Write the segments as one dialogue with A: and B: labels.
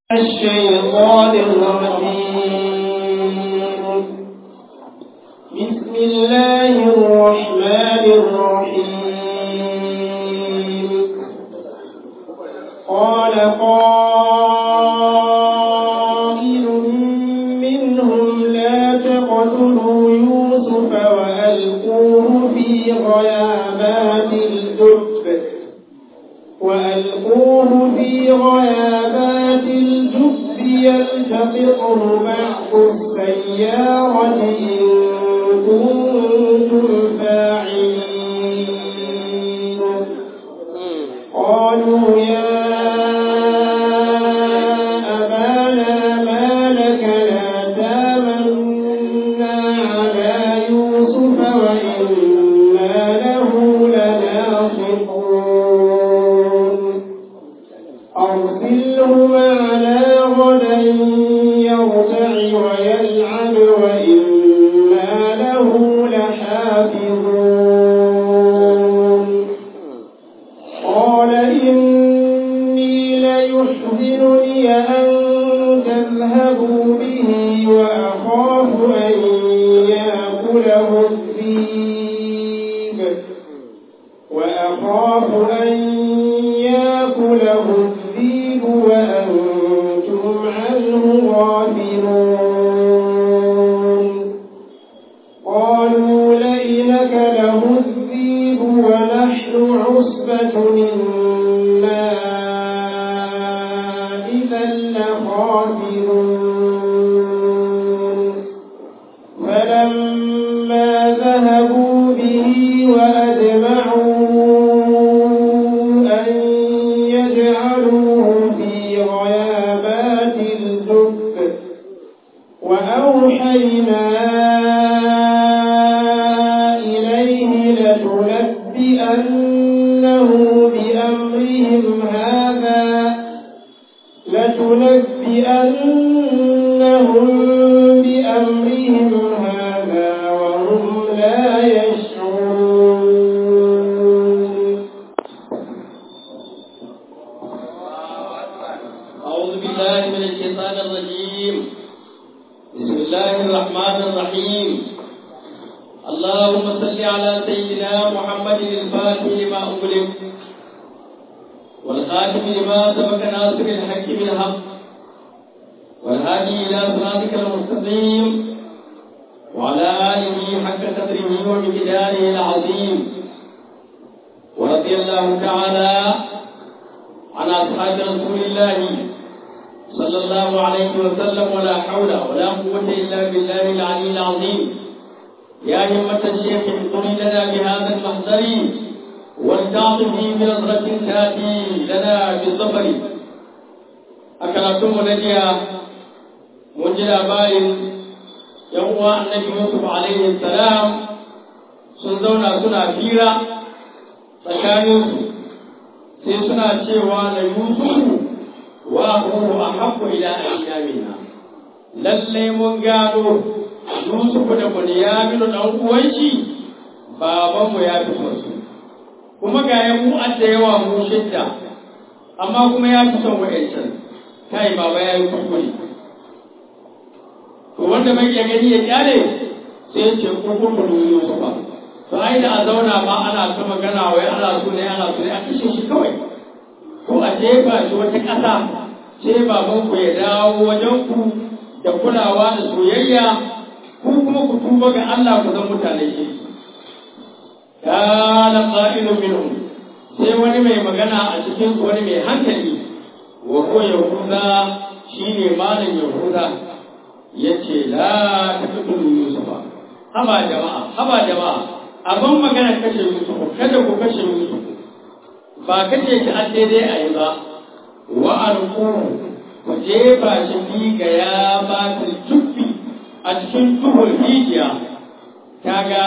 A: الشيطان الرجيم بسم الله الرحمن الرحيم قال قائل منهم لا تقتلوا يوسف وألقوه في غيابات الجب وألقوه في غيابات الجب يلتقطه بعض السيارة إن كنتم فاعلين قالوا يا أبانا ما لك لا تامنا على يوسف وإنا له لناصحون أرسله معنا غدا يرتع ويلعب وإنا له لحافظون قال إني ليحزنني أن تذهبوا به وأخاف أن يأكله الذئب وأخاف أن يأكله الذئب وأنتم عنه غافلون قالوا لئن أكله الذئب ونحن عصبة إنا إذا لخاسرون فلما ذهبوا به وأجمعوا أن يجعلوه في غيابات الجب وأوحينا إليه لتنبئنه بأمرهم هذا لتنبئنهم بأمرهم هذا وهم لا يشعرون
B: أعوذ بالله من الشيطان الرجيم بسم الله الرحمن الرحيم اللهم صل على سيدنا محمد الفاتح لما أغلق والخاتم لما سبق ناصر الحق بالحق والهادي إلى صراطك المستقيم وعلى آله حق قدره ومقداره العظيم ورضي الله تعالى عن أصحاب رسول الله صلى الله عليه وسلم ولا حول ولا قوة إلا بالله العلي العظيم يا همة الشيخ احضري لنا بهذا المحضر ولتعطفي بنظرة تأتي لنا بالظفر أكرمتم نجيا منجل باين يوم النبي يوسف عليه السلام سنزونا سنة فيرا tsakaninsu sai suna cewa da yusufu wa huwa ahabbu ila ayyamina lalle mun gano yusufu da bunyaminu dan uwan shi baban mu ya fi son su kuma ga ya mu da yawa mu shidda amma kuma ya fi son wa'ancan kai baba ya yi kuskure to wanda bai iya gani ya kyale sai ya ce ku kurkuru yusufa to ai da a zauna ma ana ta magana wai ana so ne ana so ne a kashe shi kawai ko a jefa shi wata ƙasa sai baban ku ya dawo wajen ku da kulawa da soyayya ku kuma ku tuba ga Allah ku zan mutane shi kana qa'ilun minhum sai wani mai magana a cikin su wani mai hankali wa ko yahuda shine malam yahuda yace la taqtulu yusufa haba jama'a haba jama'a abin magana kashe Yusuf kada ku kashe Yusuf ba kashe shi an daidai a yi ba wa alƙu ku jefa shi fi ga ya ba jubbi a cikin tuhul hijiya ta ga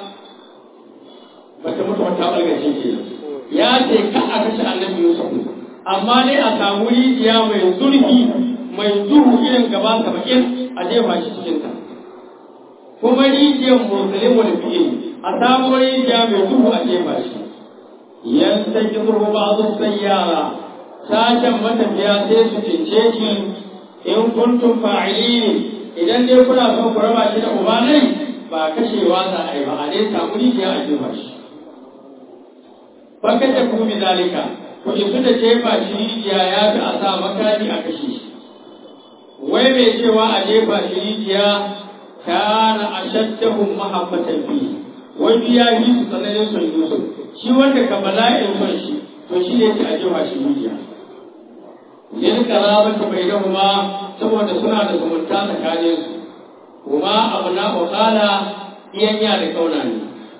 B: bata mutu wata ɓargace ke ya ce ka a kashe annabi Yusuf amma dai a samu rijiya mai zurfi mai duhu irin gaba saba'in a jefa shi cikinta kuma rijiyar musulun wani fiye a samu rijiya mai duhu a jefa shi yan ta ki zuru ba su sayyara sashen matafiya sai su cince shi in kuntum fa'ilin idan dai kuna son ku raba shi da ubanai ba kashewa za a yi ba a dai samu rijiya a jefa shi baka ta ku bi zalika ku isu da jefa shi rijiya ya fi a sa makami a kashe shi wai mai cewa a jefa shi rijiya kana ashaddahum mahabbatan fi wai ya yi su tsananin son Yusuf shi wanda ka bala'in son shi to shi ne a jefa shi rijiya yin karabata bai da kuma saboda suna da zumunta tsakanin su kuma abu na wakala iyanya da kauna ne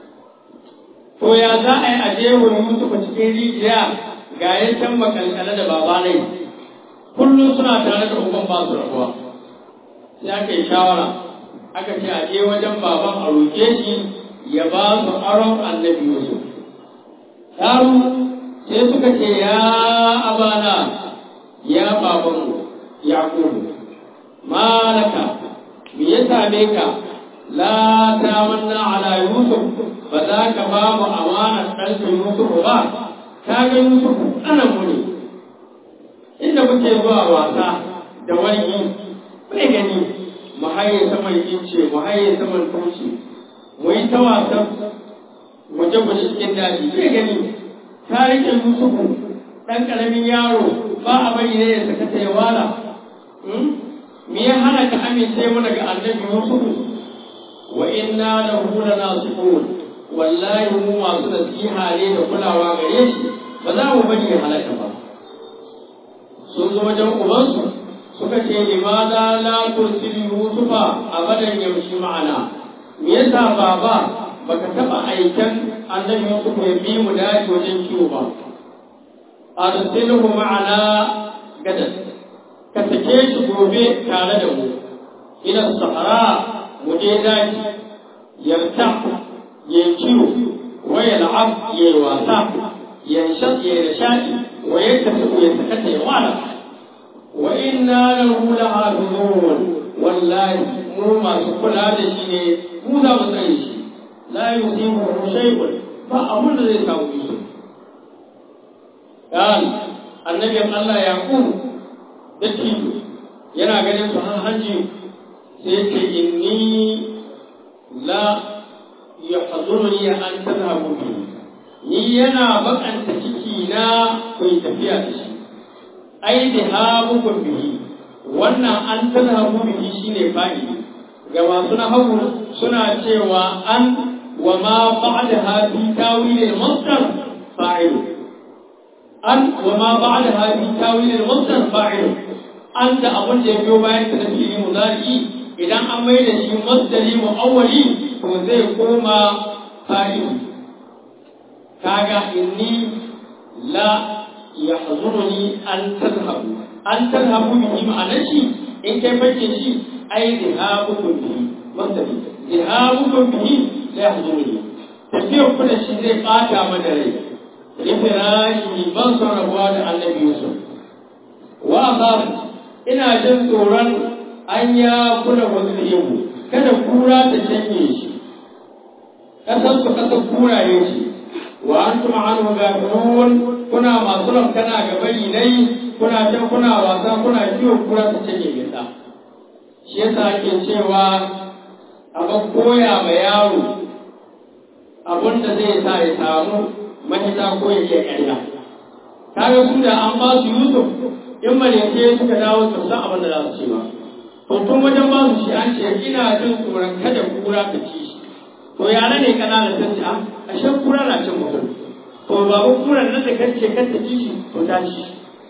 B: to ya za a yi a jefa Yusuf cikin rijiya ga ya can makalkale da babanai kullum suna tare da uban ba su rabuwa sai aka yi shawara aka ce a je wajen baban a roƙe shi ya ba su aron annabi Yusuf. Yaro sai suka ce ya abana ya babanmu Yakubu malaka me ya same ka la ta manna ala Yusuf ba za ka ba mu amanar ɗanka Yusuf ba ka ga Yusuf anan mu ne inda muke zuwa wasa da wani bai gani mu haye saman ince mu haye saman tushe mu yi ta wasan guje-guje cikin daji bai gani ta rike yusufu ɗan ƙaramin yaro ba a bari ne ya saka ta wala me ya hana ka amince mana ga annabi yusufu wa inna lahu lanasihun wallahi mu masu nasiha ne da kulawa gare shi ba za mu bari ya halaka ba sun zo wajen ubansu suka ce limada la tursil yusufa abadan yamshi ma'ana me yasa baba baka taba aikan annabi yusuf ya bi mu daji wajen kiwo ba arsilhu ma'ana gadan ka sake shi gobe tare da mu ila sahara mu je daji yarta ya kiwo wa yal'ab ya wasa yanshat ya nishadi wa yaktasu ya sakata ya wala wa inna lahu lahafizun wallahi mu masu kula da shi ne mu za mu tsare shi la yusibu shay'un ba abun da zai samu shi dan annabi Allah yaqub da tijo yana ganin su har hanji sai ce inni la yahzuruni an tadhhabu bi ni yana bakanta ciki na ku tafiya da shi ai dhahabukum bihi wannan an tadhhabu bihi shine fa'ili ga masu nahawu suna cewa an wa ma ba'daha fi tawil al-masdar fa'il an wa ma ba'daha fi tawil al-masdar fa'il an da abun da ya biyo bayan ta fi'ili mudari idan an mai da shi masdari mu'awwali to zai koma fa'il kaga inni la yahzuruni an tadhhabu an tadhhabu bihi ma'anar shi in kai bace shi ai zihabukum bihi masdari zihabukum bihi la yahzuruni tafiyar ku da shi zai bata mana rai rifirashi ban son rabuwa da annabi yusuf wa akhaf ina jin tsoron an ya kula wasu kada kura ta shanye shi kasan su kasan kuraye shi wa antum anhu gafirun kuna masu ramkana ga bari dai kuna can kuna wasa kuna kiwon kura ta canye gida shi yasa ake cewa abin koya ma yaro abin da zai sa ya samu mahita ko ya ke ƙarya kaga su da an ba su yusuf in maleke suka dawo su san abin da za su ce ba to tun wajen ba su shi an ce ina jin tsoron kada kura ta ci shi to yara ne kanana ta ce a shan kura na cin mutum to babu kuran nan da kace kar ta ci shi to ta ci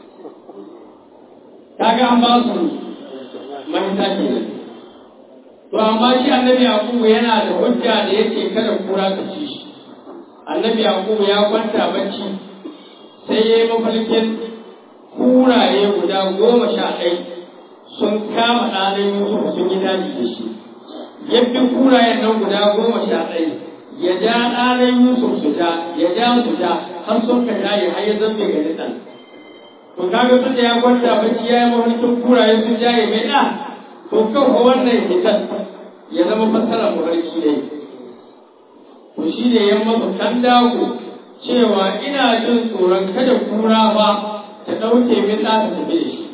B: kaga an ba su mahita kenan to amma shi annabi yakubu yana da hujja da yake kada kura ta ci shi annabi yakubu ya kwanta bacci sai ya yi mafarkin kuraye guda goma sha ɗai sun kama ɗanin yusuf sun yi daji da shi yabbi kurayen nan guda goma sha ɗai ya ja ɗanin yusuf su ja ya ja su ja har sun ka jaye har ya zambe ga nisan to kaga tun da ya kwanta bacci ya yi mafarkin kuraye sun jaye mai ɗa to kan wannan hitar ya zama fassara mafarki ne to shi ne ya masa kan dawo cewa ina jin tsoron kada kura ba ta ɗauke min ɗa ta tafi da shi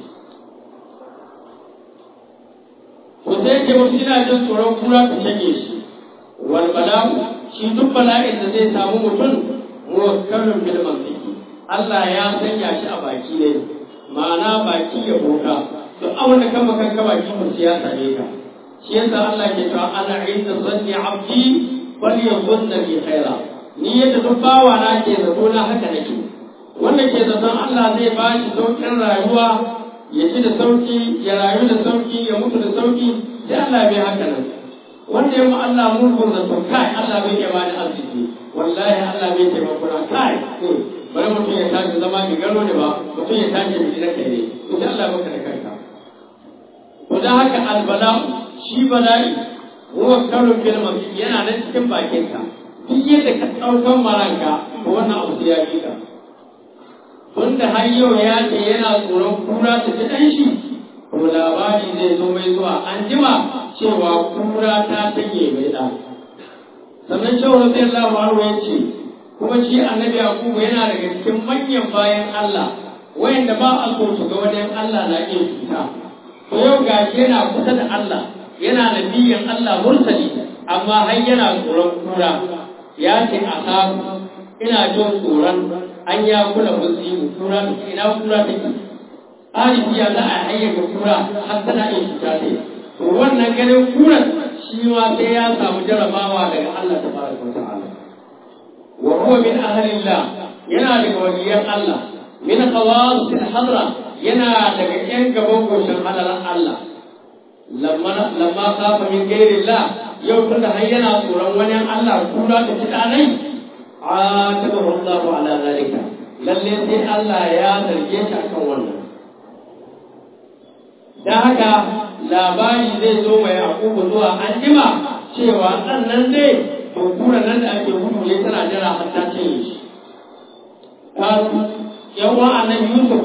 B: to sai ce musu ina jin tsoron kura ta shanye shi wal bala'u shi duk bala'in da zai samu mutum muwakkalun bil mantiki Allah ya sanya shi a baki ne ma'ana baki ya boka duk abin da kan makan ka baki mu ya same ka shi yasa Allah ke cewa ana inda zanni abdi bal yazunna bi khaira ni yadda duk bawa na ke zato na haka nake wanda ke zaton Allah zai ba shi sauƙin rayuwa ya ci da sauki ya rayu da sauki ya mutu da sauki sai Allah bai haka nan wanda ya ma Allah mugun zato kai Allah bai iya bani arziki wallahi Allah bai taimako na kai bari mutum ya tashi zama mai gano ne ba mutum ya tashi mai na kai ne insha Allah baka da kanka to dan haka albala shi bala'i huwa karun bil mafi yana nan cikin bakinka duk yadda ka ɗaukan maranka ko wannan abu sai ya bi ka tunda har yau ya ce yana tsoron kura ta ci ɗan shi to labari zai zo mai zuwa an jima cewa kura ta tanye mai ɗa sannan shehu radiyallahu anhu ya ce kuma shi annabi yakubu yana daga cikin manyan bayan Allah wayanda ba a so su ga wajen Allah na iya cuta to yau gashi yana kusa da Allah yana nabiyin Allah mursali amma har yana tsoron kura ya ce a samu ina jin tsoron an ya kula musibu kura ina kura take arifiya za a hayyaka kura har tana iya cuta ne to wannan ganin kuran shi ma sai ya samu jarabawa daga Allah tabaraka wa ta'ala wa huwa min ahlillah yana daga waliyan Allah min qawas hadra yana daga yan gaban goshin hadaran Allah lamma lamma khafa min ghairillah yau tunda har yana tsoron wani Allah kura da kidanai atabahu Allah ala zalika lalle sai Allah ya zarge shi akan wannan dan haka labari zai zo mai akubu zuwa an jima cewa ɗan nan dai to kura nan da ake gudu ne tana jira har ta cinye shi kasu yawa annabi yusuf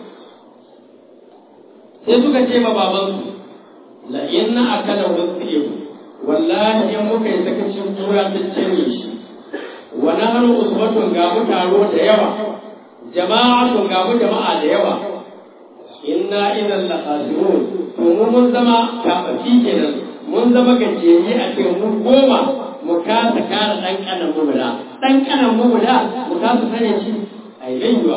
B: sai suka ce ma babansu la inna akala wasiyu wallahi in muka yi sakacin kura ta cinye shi wa nahnu usbatun ga mu taro da yawa jama'atun ga mu jama'a da yawa inna idan la khasirun to mu mun zama kafafi kenan mun zama gajiyayye a ce mu goma mu kasa kare dan kanan mu guda dan kanan mu guda mu kasa sanya shi ai rayuwa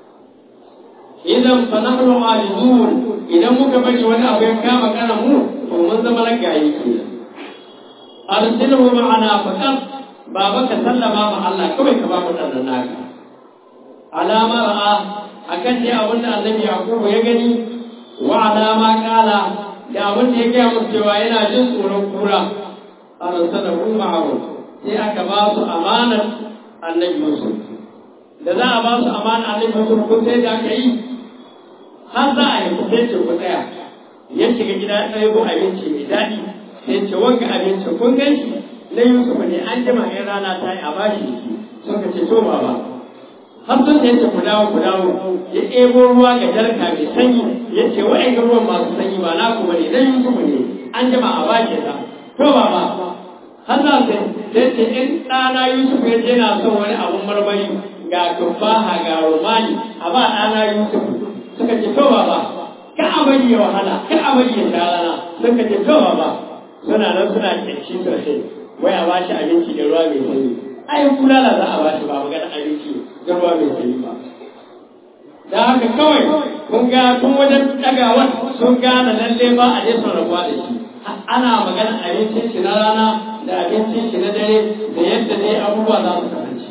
B: idan fa nahnu ajizun idan muka bari wani abu ya kama kanan mu to mun zama ragaye kenan arsilhu ma'ana faqat baba ka sallama ma Allah kawai ka ba mu dan naka alama ra'a akan dai abin da annabi yaqubu ya gani wa alama kala da abin da ya gaya musu cewa yana jin tsoron kura arsalahu ma'ahu sai aka ba su amanar annabi yusuf da za a ba su amanar annabi yusuf kun sai da aka yi har za a yi sai ce ku tsaya ya shiga gida ɗaya ko abinci mai daɗi sai ce wanka abinci kun gan shi na yusuf ne an jima in rana ta yi a bashi suka ce to baba har sun da yace ku dawo ku dawo ya ɗebo ruwa ga jarka mai sanyi ya ce wa'ai ga ruwan masu sanyi ba naku bane dan Yusufu ne an jama a bashi ta to ba ba har za su sai ce in ɗana Yusuf ya ce yana son wani abun marmari ga tufaha ga romani a ba ɗana Yusuf suka ce to ba ba ka a bari ya wahala ka a bari ya sha rana suka ce to ba ba suna nan suna kyanci sosai wai a bashi abinci da ruwa mai sanyi ai kulala za a bashi ba magana abinci da ruwa mai sanyi ba da haka kawai kun ga tun wajen ɗagawar sun gane lalle ba a jefa rabuwa da shi ana magana abincin shi na rana da abincin shi na dare da yadda dai abubuwa za su kasance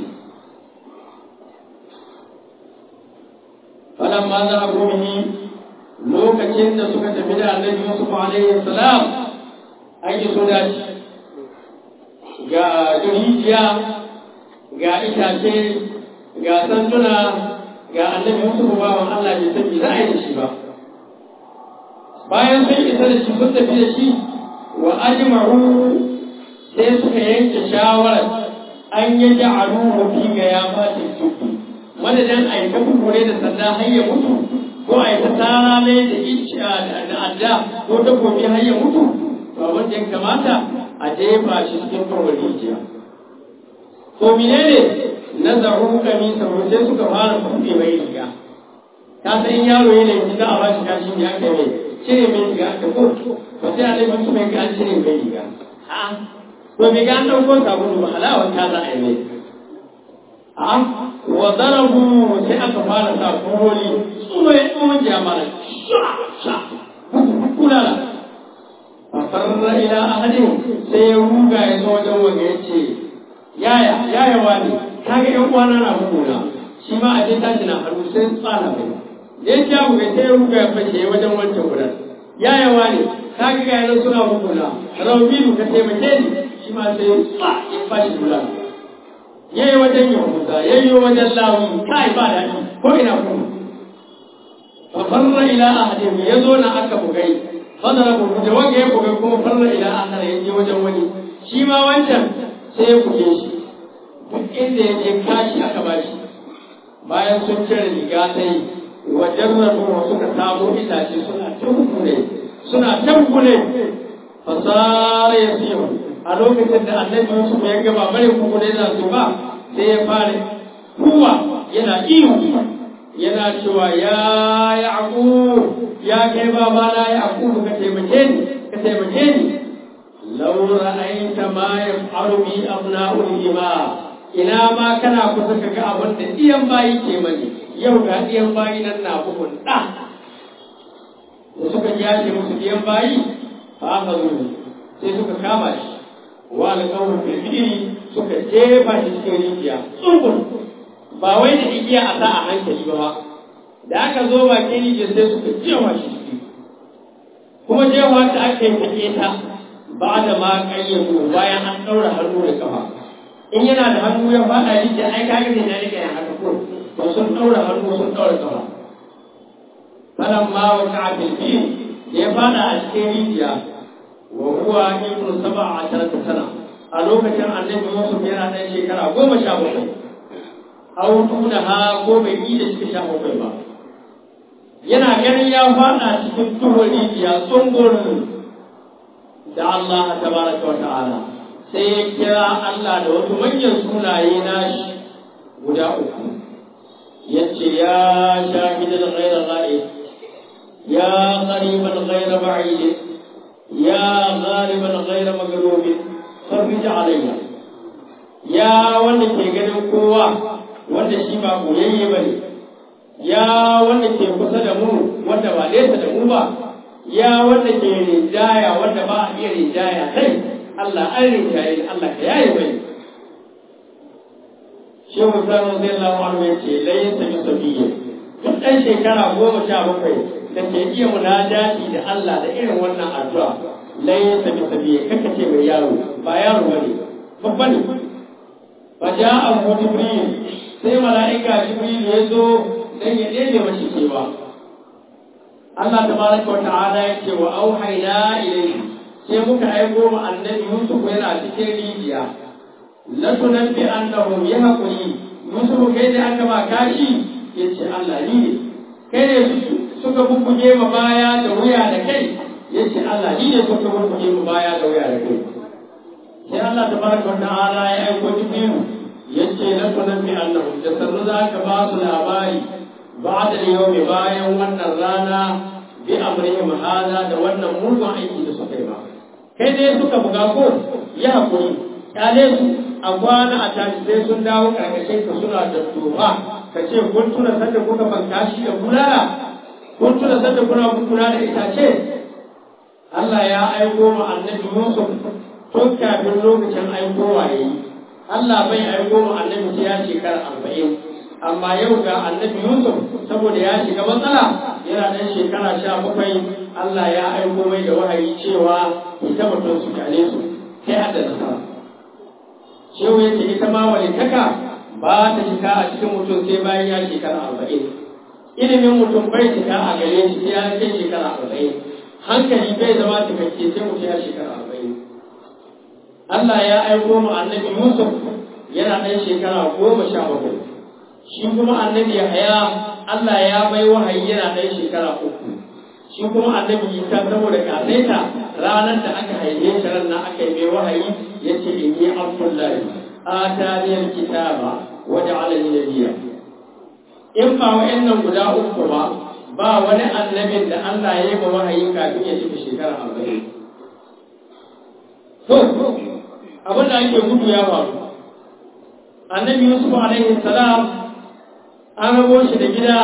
B: falan ma za a gomihi lokacin da suka tafi da annabi Yusuf alaihi salam an yi so dace ga rijiya ga itace ga sanduna ga annabi Yusuf bawan Allah bai san me za a yi da shi ba bayan sun isa da shi sun tafi da shi wa ajma'u sai suka yanke shawarar an yi ja'alu fi ga ya fati tuki madadin a yi ta kukure da sanda har ya mutu ko a yi ta tara mai da icciya da adda ko ta gobe har ya mutu to abin da ya kamata a jefa shi cikin kawar rijiya to menene na zaru kamisa sai suka fara buɗe mai riga ka san in yaro yana yi za a ba shi kashi ne aka mai cire mai riga aka ko ba sai annabi su mai ga an cire mai riga a'a to bai ga an ɗauko sabulu ba halawar ta za a yi mai a'a wa darabu sai aka fara sa kuroli tsumo ya tsumo ya mara sha sha kulala farra ila ahadin sai ya ruga ya zo wajen wanga ya ce yaya yaya wani kaga yan uwana na hukuna shi ma a je tashi na hannu sai tsara mai da ya ja buga sai ya ruga ya fashe wajen wancan gudan yaya wani kaga ga yana suna hukuna rabilu ka taimake ni shi ma sai tsa ya fashi gudan yayi wajen yahuda yayi wajen lawi kai ba da ko ina kuma fa farra ila ahadin yazo na aka bugai fadara ku da wanda ya bugai kuma farra ila ahad yaje wajen wani shi ma wancan sai ya buge shi duk inda ya je kashi aka bashi bayan sun cire riga ta yi wajen rabu suka samu itace suna tabbule suna tabbule fasara ya siyo a lokacin da annabi Yusuf ya gaba bare kuku da yana su ba sai ya fara kuwa yana iyo yana cewa ya yaqub ya kai baba na yaqub ka taimake ni ka taimake ni law ra'aita ma yaf'alu bi abna'ul ima ina ma kana kusa ka ga abin da iyan bayi ke mani yau ga iyan bayi nan na bugun da da suka yace musu iyan bayi fa aka zo sai suka kama shi wa alƙawar firfiri suka jefa shi cikin rijiya tsumbul ba wai da igiya a sa a hankali ba da aka zo bakin rijiya sai suka jefa shi ciki kuma jefa ta aka yi take ta ba da ma ƙayyado bayan an ɗaura hannu da kafa in yana da hannu ya faɗa rijiya ai kaga ne na rika ya haka ko to sun ɗaura hannu sun ɗaura kafa falan ma wa ka'a filfil da ya faɗa a cikin rijiya wa huwa ibnu sab'a asharata sana a lokacin annabi Yusuf yana ɗan shekara goma sha bakwai aw tunaha ko bai yi da cikin sha bakwai ba yana ganin ya faɗa cikin tuhon rijiya tsungurin da Allah tabaraka wa ta'ala sai ya kira Allah da wasu manyan sunaye nashi guda uku yace ya shahidal ghayra ghaib ya qariban ghayra ba'id ya ghaliban ghayra maghlub farij alayya ya wanda ke ganin kowa wanda shi ba koyayye bane ya wanda ke kusa da mu wanda ba nesa da mu ba ya wanda ke rinjaya wanda ba a iya rinjaya kai Allah an rinjaye Allah ka yaye mai Shehu Sani zai lamu anu ya ce layin sami sabiyya duk ɗan shekara goma sha bakwai da ke iya munajati da Allah da irin wannan addu'a layin sami sabiyya kaka ce mai yaro ba yaro ba ne babba ne fa ja'a Jibril sai mala'ika Jibril ya zo dan ya ɗebe mashi cewa Allah tabaraka wa ta'ala ya ce wa auhayna ilayhi sai muka aiko ma annabi Yusuf yana cikin rijiya la tunabbi annahum yahquli Yusuf kai da aka ba kashi yace Allah ni ne kai ne suka bubbuge ma baya da wuya da kai yace Allah ni ne suka bubbuge ma baya da wuya da kai sai Allah tabaraka wa ta'ala ya aiko Jibril yace la tunabbi annahum da sannu za ka ba su labari بعد اليوم bayan wannan rana bi amrihim hada da wannan mugun aiki da suka yi ba kai dai suka buga ko ya hakuri kyale su a kwana a tashi sai sun dawo karkashin ka suna da tuba ka ce kun tuna sanda kuka banka shi da kulala kun tuna sanda kuna kula da itace Allah ya aiko ma annabi Yusuf tun kafin lokacin aikowa yayi Allah bai aiko ma annabi sai ya shekara arba'in amma yau ga annabi Yusuf saboda ya shiga matsala yana ɗan shekara sha bakwai Allah ya aiko mai da wahayi cewa ita mutum su kyale su kai hada nasara shehu yace ita ma walitaka ba ta shiga a cikin mutum sai bayan ya shekara arba'in ilimin mutum bai shiga a gare shi sai ya kai shekara arba'in hankali bai zama cikakke sai mutum ya shekara arba'in Allah ya aiko mu annabi Yusuf yana ɗan shekara goma sha bakwai shi kuma annabi Yahaya Allah ya bai wahayi yana ɗan shekara uku shi kuma annabi Isa saboda kasaita ranar da aka haife shi ran nan aka yi mai wahayi yace inni abdullahi atani alkitaba wa ja'alani nabiyya in ba wa'annan guda uku ba ba wani annabin da Allah ya yi ma wahayi kafin ya cika shekara arba'in. To, abin da ake gudu ya faru. Annabi Yusuf alaihi salam an rabo shi da gida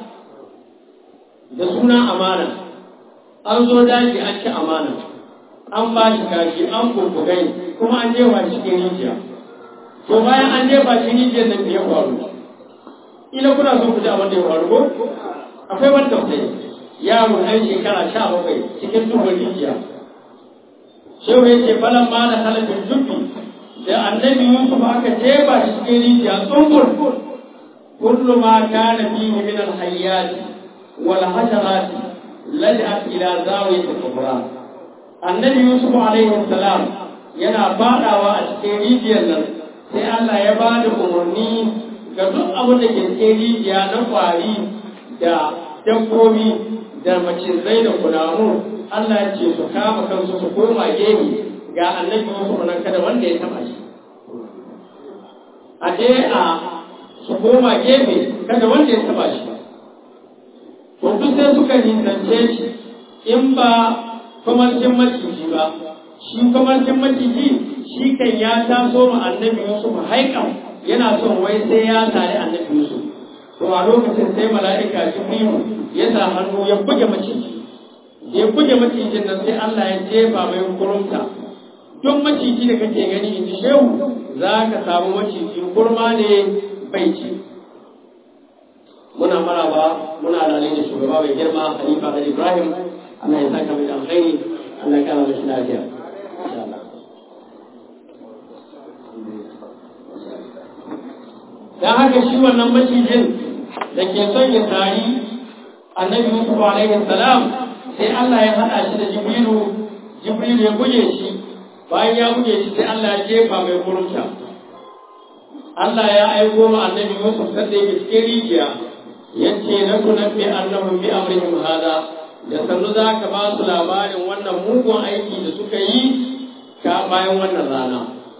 B: da suna amana. An zo daji an ci amana. An ba shi kashi, an kurkugai, kuma an jefa shi cikin rijiya. To bayan an jefa shi rijiyar nan ya faru. Ina kuna so ku ji abin da ya faru ko? akwai wani tausayi yaro ɗan shekara sha bakwai cikin duhun rijiya shehu ya ce falan ma da halafin jubbi da annabi yusuf aka jefa shi cikin rijiya tsumbur kullu ma kana fihi min al-hayyat wal hasharat laj'at ila zawiyat al-kubra annabi yusuf alaihi salam yana fadawa a cikin rijiyar nan sai Allah ya ba da umarni ga duk abin da ke cikin rijiya na kwari da dabbobi da macizai da kunamu Allah ya ce su kama kansu su koma gefe ga annabi Yusuf nan kada wanda ya taba shi a je a su koma gefe kada wanda ya taba shi to duk sai suka nisance shi in ba kwamarcin maciji ba shi kwamarcin maciji shi kan ya taso ma annabi Yusuf haikan yana son wai sai ya tare annabi Yusuf to a lokacin sai mala'ika jibrilu ya sa hannu ya buge maciji ya buge macijin nan sai Allah ya jefa mai kurumta duk maciji da kake gani in ji shehu za ka samu maciji kurma ne bai ci muna maraba muna lalai da shugaba mai girma Khalifa da Ibrahim Allah ya saka mai alkhairi Allah ya kara mashi lafiya insha Allah dan haka shi wannan macijin da ke son ya tari annabi Yusuf alaihi salam sai Allah ya hada shi da Jibrilu Jibrilu ya buge shi bayan ya buge shi sai Allah ya jefa mai kurumta Allah ya aiko ma annabi Yusuf sai da yake cikin rijiya yace na tunabbi annahum bi amrihim hada da sannu za ka ba su labarin wannan mugun aiki da suka yi ka bayan wannan rana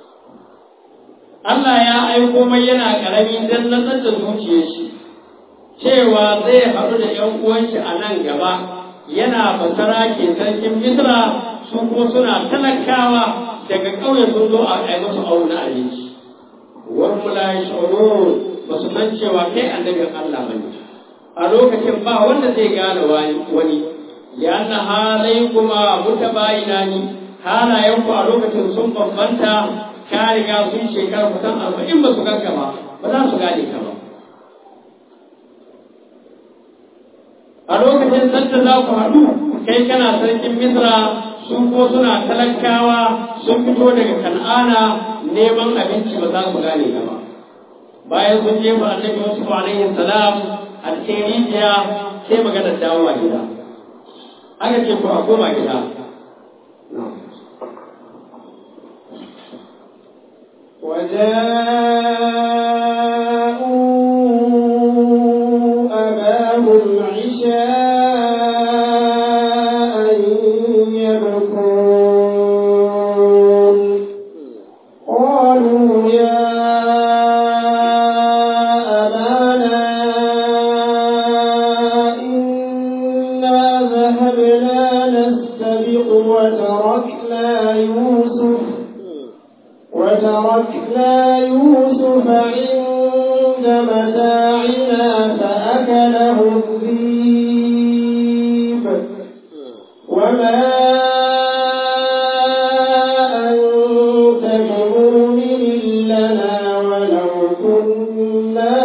B: Allah ya aiko mai yana karami dan nasar da zuciyar shi cewa zai haɗu da ‘yan uwanshi a nan gaba yana basara ke sarkin Misra su ko suna talakawa daga ƙauye sun zo a yi musu auna abinci. Wani la shoro ba su san cewa kai annabin Allah ba ne. A lokacin ba wanda zai gane wani, lianna halai kuma muta bayina ni halayenku a lokacin sun bambanta ka riga sun shekara kusan arba'in ba su ganka ba, ba za su gane ka ba. a lokacin sanda za ku haɗu kai kana sarkin misra su ko suna talakawa sun fito daga kan'ana neman abinci ba za su gane ka ba bayan sun jefa annabi yusuf alaihi salam a cikin rijiya sai magana dawowa gida aka ce ku a koma gida
A: وجاءوا أباهم عشاء يبكون قالوا يا أبانا إنا ذهبنا نستبق وتركنا يوسف وتركنا يوسف عند متاعنا فأكله الذيب وما أنت بمؤمن لنا ولو كنا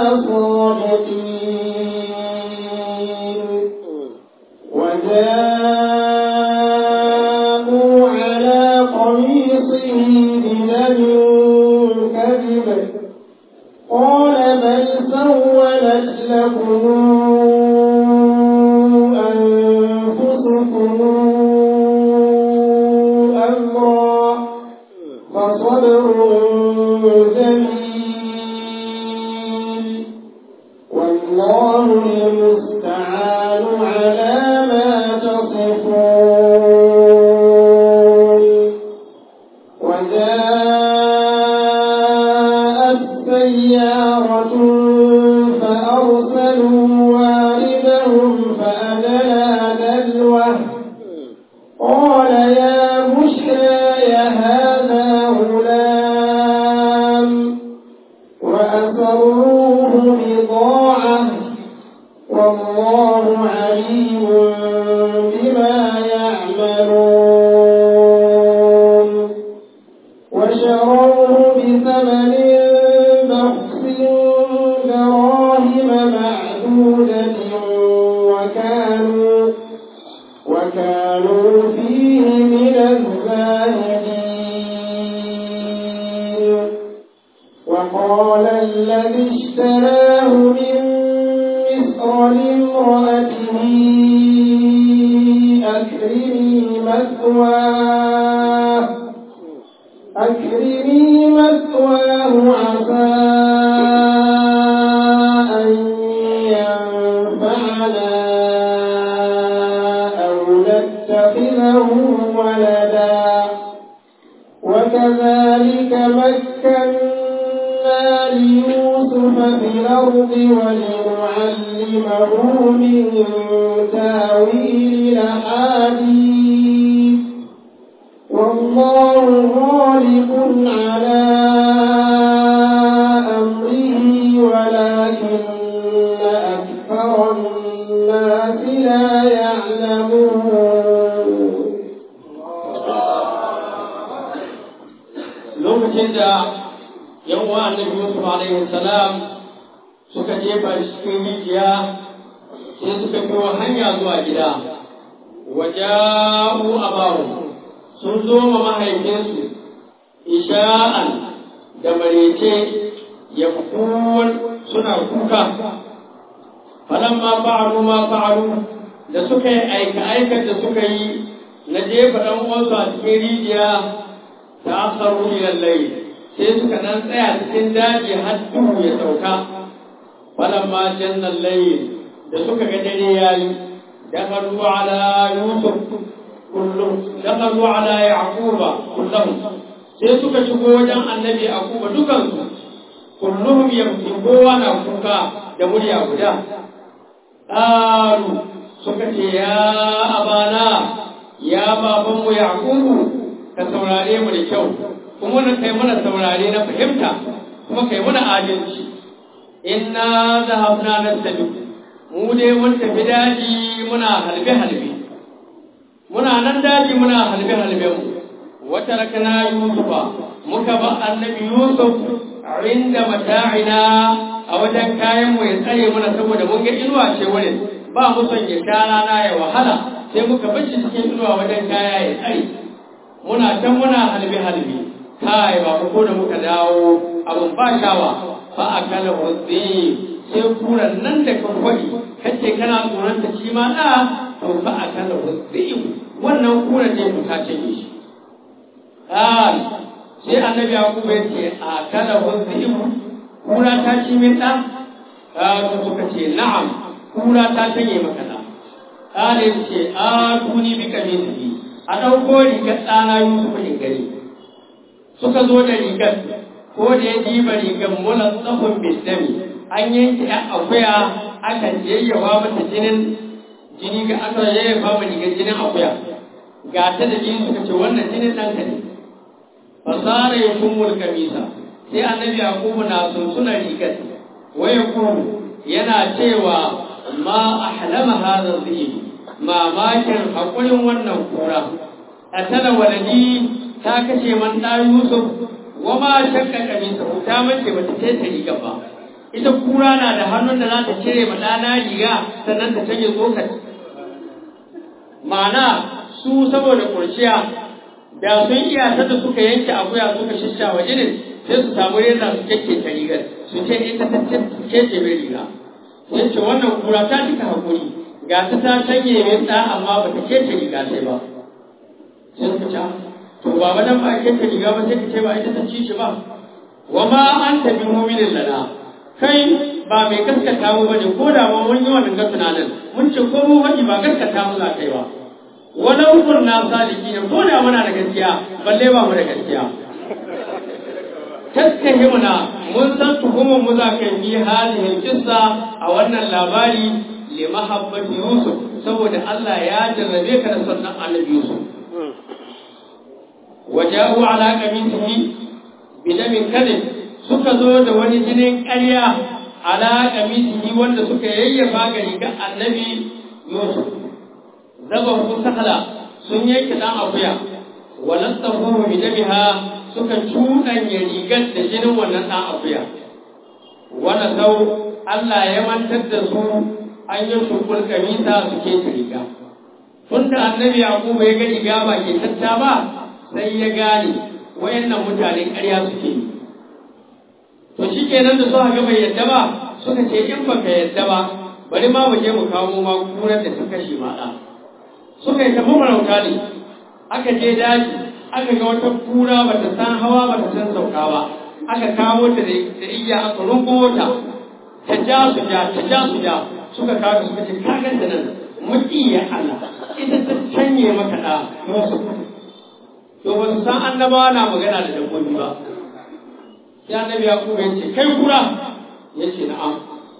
A: صادقين وجاءوا على قميصه بدم كذب قال بل سولت لكم أنفسكم كانوا فيه من الزاهدين وقال الذي اشتراه من مصر لامرأته أكرمي مثواه أكرمي مثواه عسى أن ينفعنا أو نتخذه ولدا وكذلك مكنا ليوسف في الأرض ولنعلمه من تاويل الأحاديث والله غالب على أمره ولكن أكثر الناس لا يعلمون
B: lokacin da yan uwa annabi Yusuf alaihi salam suka jefa shi cikin rijiya sai suka biyo hanya zuwa gida waja'u abahu sun zo ma mahaifinsu isha'an da marece ya suna kuka falamma fa'alu ma fa'alu da suka yi aika aikar da suka yi na jefa ɗan uwansu a cikin rijiya ta asaru ila layl sai suka nan tsaya cikin daji har duhu ya sauka falamma janna layl da suka ga dare yayi dakhalu ala yusuf kullum dakhalu ala yaquba kullum sai suka shigo wajen annabi yaquba dukansu kulluhum yamshi kowa na kuka da murya guda qalu suka ce ya abana ya babanmu yaqubu ka saurare mu da kyau kuma na kai mana saurare na fahimta kuma kai mana adalci inna zahabna nastabi mu dai mun tafi daji muna halbe halbe muna nan daji muna halbe halbe mu wata rakana yusufa muka ba annabi yusuf inda mata'ina a wajen kayan mu ya tsare mana saboda mun ga inuwa ce wurin ba mu son ya sha rana ya wahala sai muka bar shi cikin inuwa wajen kaya ya tsare muna can muna halbe halbe kai ba ko da muka dawo abun ba shawa fa akala wazzi sai kuran nan da kan kwadi kace kana tsoron ta shi ma da to fa akala wazzi wannan kuran ne ta cinye shi kai sai annabi yakub ya ce akala wazzi kura ta ci min da kaga suka ce na'am kura ta cinye maka da kale ce a tuni bi kamisi a ɗauko rigar ɗana Yusuf in gani. Suka zo da rigar, ko da ya diba rigar mula tsahon bidami, an yanke ‘yan akuya aka yayyawa mata jinin jini ga aka yayyafa ma rigar jinin akuya. Ga ta da jini suka ce wannan jinin ɗanka ne. Fasara ya kummul kamisa, sai annabi Yakubu na sunsuna rigar, waya kuru yana cewa ma ahlama hadha dhibi mamakin haƙurin wannan kura a tana waladi ta kashe man ɗa Yusuf wa ma shakka kamisa ta mace bata ce ta riga ba ita kura na da hannun da za ta cire ma ɗana riga sannan ta canje tsokar ma'ana su saboda kurciya da sun iya ta da suka yanke akuya suka shisha wa jinin sai su samu reza su keke ta rigar su ce ita ta ce mai riga sai ce wannan kura ta cika haƙuri ga ta ta canye mai ɗa amma ba ta kece riga sai ba sai suka ce to ba ba dan ba kece riga ba sai ka ce ba ita ta ci shi ba wa ma an ta bi mu'minin lana kai ba mai gaskata mu bane ko da ma mun yi wannan ga tunanin mun ce ko mu wani ba gaskata mu za kai ba walau kunna sadiqin ko da muna da gaskiya balle ba mu da gaskiya tattahimuna mun san tuhumar mu za ka yi halihin kissa a wannan labari li mahabbati Yusuf saboda Allah ya jarrabe ka da sannan annabi Yusuf waja'u ala qamisihi bidamin kadhib suka zo da wani jinin ƙarya ala qamisihi wanda suka yayyafa ga rigar annabi Yusuf zabahu sahla sun yanke dan akuya walastahu bidamiha suka cuɗanya rigar da jinin wannan ɗan akuya wanda sau Allah ya mantar da su an yi shukul kamisa su ke riga tunda annabi yaqubu ya ga riga ba ke tatta ba sai ya gane wayannan mutane ƙarya suke yi to shikenan da suka ga bai yadda ba suka ce in baka yadda ba bari ma mu je mu kawo ma kurar da ta kashe ma ɗa suka yi tafi marauta ne aka je daji aka ga wata kura ba ta san hawa ba ta san sauka ba aka kawo ta da iya aka rungumo ta ta ja su ja ta ja su ja suka kawo suka ce ka ganta nan muki ya Allah ita ta canye maka da Yusuf to ba su san annabawa na magana da dabbobi ba sai annabi ya kuma yace kai kura yace na'am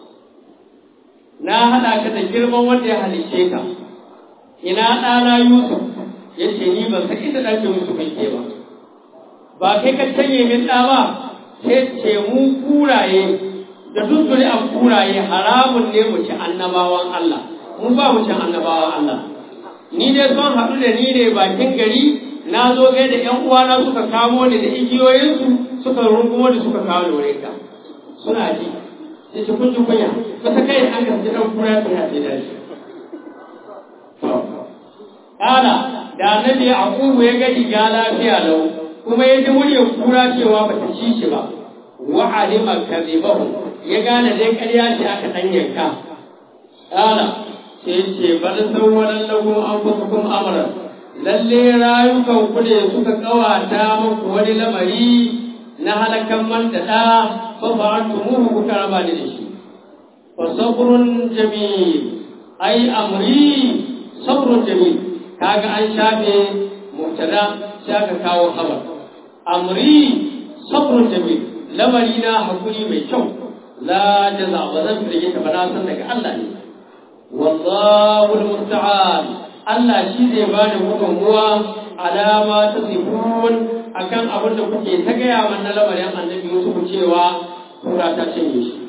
B: na hada ka da girman wanda ya halice ka ina ɗana Yusuf yace ni ban san inda ɗan Yusuf yake ba ba kai ka canye min ɗa ba sai ce mu kuraye da duk zuri'an kuraye haramun ne mu ci annabawan Allah mu ba mu ci annabawan Allah ni dai son haɗu da ni ne bakin gari na zo gai da ƴan uwana suka kamo ni da igiyoyinsu suka rungumo da suka kawo da wurin ka suna ji sai ce kun ji kunya ba ta kai an ka ji ɗan kura ta yace da shi Kala da annabi Yaqubu ya ga riga lafiya lau kuma ya ji muryar kura cewa ba ta ci shi ba wa alima kadhibahu ya gane dai ƙarya ce aka dan yanka Kala sai ce bal sawwalan lakum anfusukum amran lalle rayukan ku ne suka kawata muku wani lamari na halakan man da da fa fa'atumuhu kuka raba ni da shi fa sabrun jamil ai amri sabrun jamil kaga an shafe mubtada sai aka kawo khabar amri sabrun jamil lamari na hakuri mai kyau la jaza ba zan firge ta ba na san daga Allah ne wallahu almusta'an Allah shi zai ba da gudunmuwa alama ta sifun akan abin da kuke ta gaya man na lamarin annabi Yusuf cewa kura ta cinye shi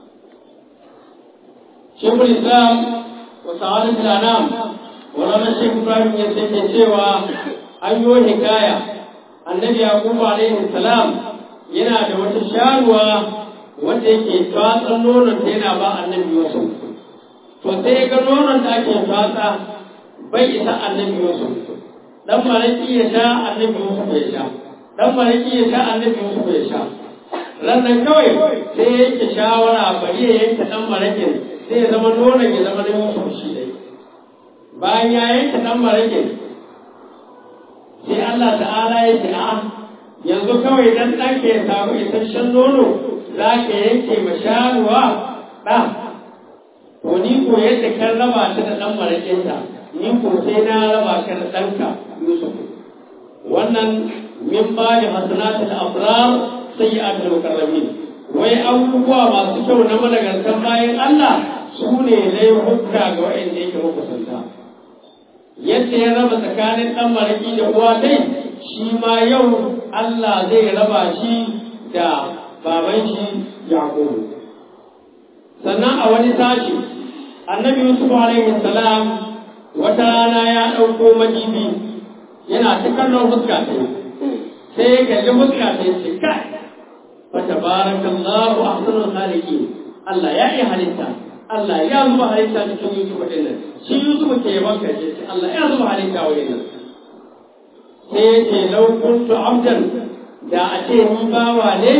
B: Shekul Islam wa Sa'adat al-Anam Wani Sheikh Ibrahim ya sai cewa an yi hikaya annabi Yaqub alaihi salam yana da wata sharuwa wanda yake tatsan nonon ta yana ba annabi Yusuf to sai ga nonon da ake tatsa bai isa annabi Yusuf dan malaki ya sha annabi Yusuf ya sha dan malaki ya sha annabi Yusuf ya sha rannan kawai sai yake shawara bari ya yanke dan malakin sai ya zama nonon ya zama na Yusuf shi dai bayan ya yanke dan malakin sai Allah ta'ala ya ce a yanzu kawai dan ɗanka ya samu isasshen nono za ka yanke ma sharuwa ɗa to ni ko yadda kan raba ta da ɗan maraƙinta ni ko sai na raba ka da ɗanka Yusuf wannan min ba da hasanatul abrar sayyi'atul mukarramin wai abubuwa masu kyau na madagantan bayan Allah su ne laifuka ga waɗanda yake makusanta yadda ya raba tsakanin ɗan maraƙi da uwa dai shi ma yau Allah zai raba shi da baban shi Yaƙubu. Sannan a wani sashi, annabi Yusuf alaihi salam wata rana ya ɗauko majibi yana ta kallon fuska ta sai ya kalli fuska ta ce kai fa tabarakallahu ahsanul khaliqin Allah ya yi halitta Allah ya zuba halitta cikin Yusuf din nan shi Yusuf ke yaban kace Allah ya zuba halitta wa nan sai ya ce lau kuntu abdan da a ce ni bawa ne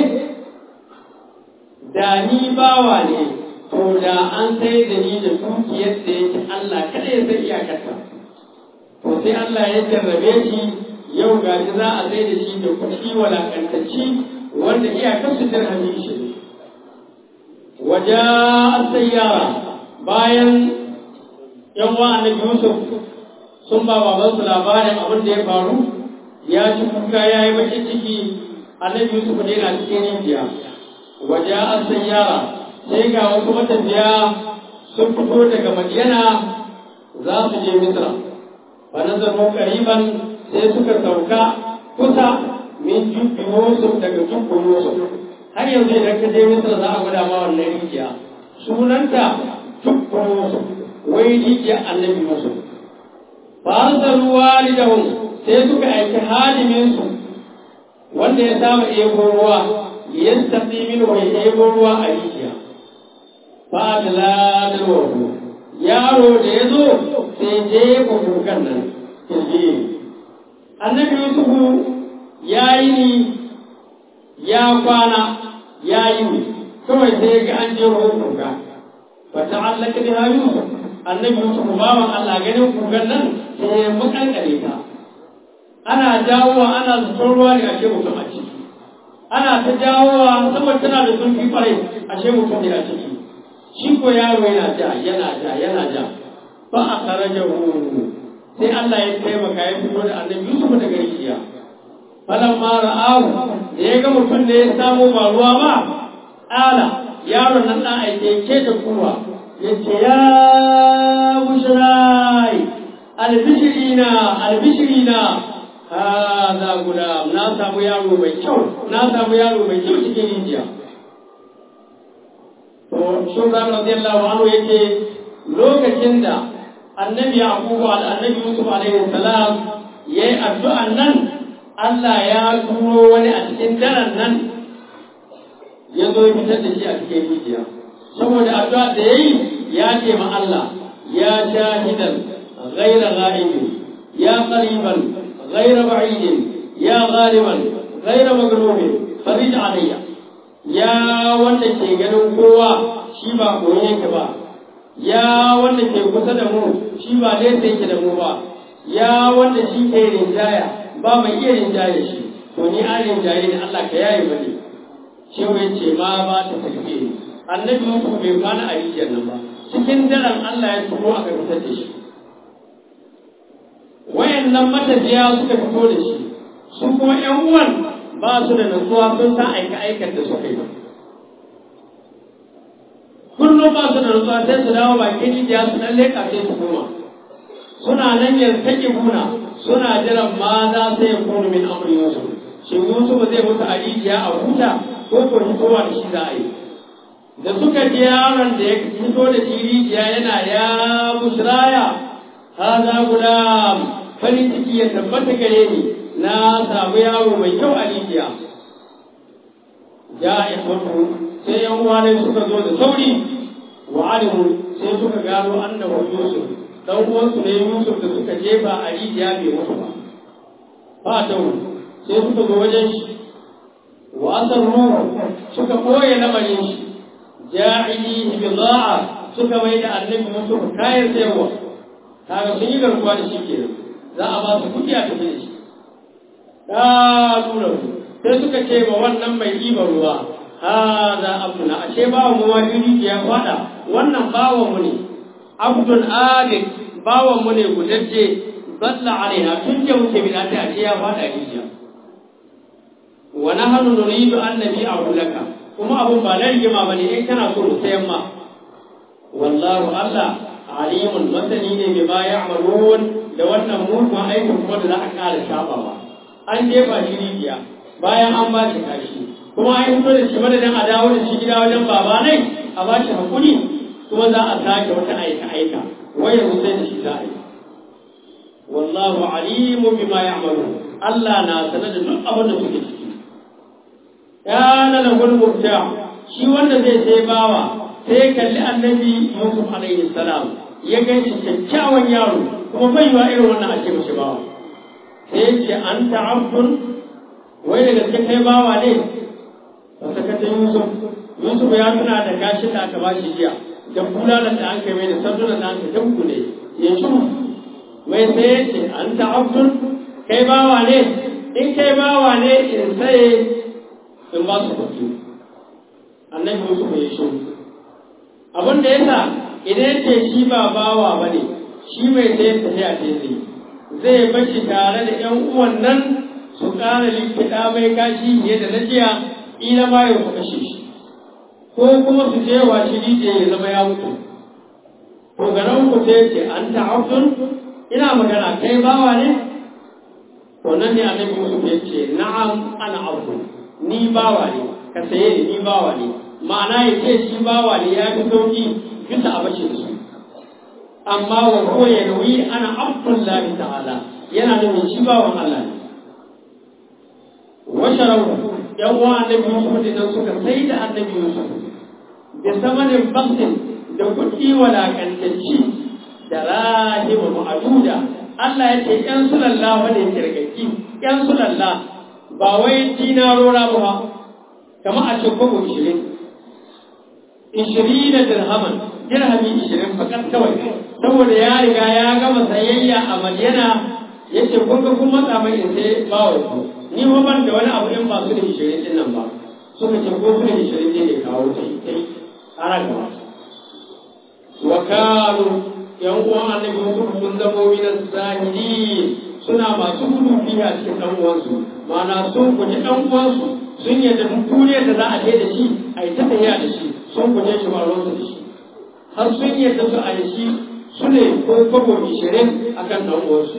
B: da ni bawa ne to da an sai da ni da dukiyar da yake Allah kada ya san iyakarta to sai Allah ya jarrabe shi yau ga shi za a sai da shi da kuɗi walakantacci wanda iyakar su dirhami shi ne waje sayyara bayan yan wa annabi Yusuf sun ba babansu labarin abin da ya faru ya ci kuka ya yi bakin ciki annabi Yusuf ne na cikin rijiya waje an sayyara sai ga wasu matafiya sun fito daga Madiyana za su je Misra fa nazaru qariban sai suka sauka kusa min jubbi Yusuf daga jubbi Yusuf har yanzu idan ka je Misra za a gwada ma wannan rijiya sunanta jubbi Yusuf wai rijiya annabi Yusuf farsalu walidahum sai suka aiki haliminsu wanda ya saba ebo ruwa yastaqi minhu ya ebo ruwa a rijiya fa adla dalwahu yaro da ya zo sai jefa kukan nan kirji annabi yusufu ya yi ni ya kwana ya yi ni kawai sai ga an je ruwan kuka fa ta'allaka biha yusuf annabi yusuf bawan Allah ganin kukan nan sai ya makankare ta ana jawowa ana zubar ruwa ne ashe mutum a ciki ana ta jawowa saboda tana da zurfi kwarai ashe mutum ne a ciki shi ko yaro yana ja yana ja yana ja fa a kharajahu sai Allah ya taimaka ya fito da annabi Yusuf daga rijiya falan ma ra'ahu da ya ga mutum da ya samu ba ruwa ba ala yaron nan dan aike ke da kuwa yace ya bushrai albishirina albishirina hada gulam na samu yaro mai kyau na samu yaro mai kyau cikin rijiya to shugaba radiyallahu anhu yake lokacin da annabi yaqubu al annabi yusuf alaihi salam yayi addu'an nan Allah ya turo wani a cikin daren nan ya zo fitar da shi a cikin rijiya saboda addu'a da yayi ya ce ma Allah ya shahidan ghayra ghaibin ya qariban ghayra ba'idin ya ghaliban ghayra maghrubin farij alayya ya wanda ke ganin kowa shi ba koyi yake ba ya wanda ke kusa da mu shi ba nesa yake da mu ba ya wanda shi ke rinjaya ba mai iya rinjaye shi to ni an rinjaye ne Allah ka yaye bane shi wai ce ma ba ta tafiye annabi Yusuf bai kwana a rijiyar nan ba cikin daren Allah ya turo aka fitar da shi wayannan matafiya suka fito da shi su kuma ƴan uwan ba su da nutsuwa sun san aika aikar da suka yi kullum ba su da nutsuwa sai su dawo bakin rijiya su dan leƙa sai su koma suna nan yartake buna suna jiran ma za su yi kunu min amri yusuf shin yusuf zai mutu a rijiya a huta ko ko fitowa da shi za a yi da suka ji yaron da ya fito da shi rijiya yana ya busraya haza gulam farin ciki ya tabbata gare ni na samu yaro mai kyau a rijiya ya ikhwatu sai yan uwa ne suka zo da sauri wa alimu sai suka gano annahu yusuf dan uwansu ne yusuf da suka jefa a rijiya bai mutu ba fa ta sai suka zo wajen shi wa asarru suka koye lamarin shi ja'ili bida'a suka mai da annabi yusuf kayan sayarwa kaga sun yi garkuwa da shi kenan za a ba su kuɗi a tafi da shi ƙalurar sai suka ce ma wannan mai ɗiban ruwa hada abduna ashe bawan mu wajiri ya faɗa wannan bawan mu ne abdun alik bawan mu ne gudajje zalla alaiha tun da muke bi ta ashe ya faɗa rijiya wa nahnu nuridu an nabi'ahu laka kuma abun ba na rigima bane in kana so mu sayan ma wallahu Allah alimun masani ne bi ma ya'malun da wannan mugun aikin kuma da za a ƙara shafawa an jefa shi rijiya bayan an ba shi kashi kuma an fito da shi madadin a dawo da shi gida wajen baba nai a ba shi hakuri kuma za a sake wata aika aika waya sai da shi za a yi wallahu alimu bima ya'malu Allah na sanar da duk abin da suke ciki kana lahul mubta shi wanda zai sai bawa sai kalli annabi Yusuf alaihi salam ya gan shi kyakkyawan yaro kuma bai wa irin wannan a ce mashi bawa sai ce an ta'abdun wai da gaske kai bawa ne ba sakata Yusuf Yusuf ya tuna da gashin da aka bashi jiya da bulalan da an kai mai da sandunan da aka dabbu ne ya shi wai sai ya ce an ta'abdun kai bawa ne in kai bawa ne in sai in ba su kuɗi annabi Yusuf ya shi abin da yasa idan ce shi ba bawa ba ne shi mai sayar tafiya ce zai zai bashi tare da ‘yan uwan nan su ƙara likita mai kashi fiye da na jiya ila ma ya kashe shi ko kuma su je wa shi rije ya zama ya mutu to garan ku sai ce an ta'abdun ina magana kai bawa ne to nan ne annabi Yusuf ya ce na'am ana abdu ni bawa ne ka saye ni ni bawa ne ma'ana ya ce shi bawa ne ya fi sauki bisa a bashi da su amma wa huwa yanwi ana abdullahi ta'ala yana nufin shi bawan Allah ne wa sharawu yan uwa annabi Yusuf din nan suka sai da annabi Yusuf da samanin baksin da kuɗi walakantacci da rahima ma'aduda Allah ya ce ‘yan sulalla wanda ya kirgaki ‘yan sulalla ba wai dinarora ba kama a ce kogo ishirin ishirin da dirhaman dirhami ishirin fakat kawai saboda ya riga ya gama sayayya a madina ya ce kun ga kun matsa mai in sai bawa ku ni ba ban da wani abu in ba su da ishirin din nan ba suka ce ko su da ishirin ne ne kawo ta yi ta yi a ragawa wa kanu yan uwan annabi Yusuf sun zamo minan zahiri suna masu gudu biya cikin dan uwansu ma'ana sun guji dan uwansu sun yadda duk duniyar da za a je da shi a yi ta tafiya da shi sun guje shi ba ruwansu da shi har sun yadda su a yi shi su ne ko kwabo ishirin a kan dan uwansu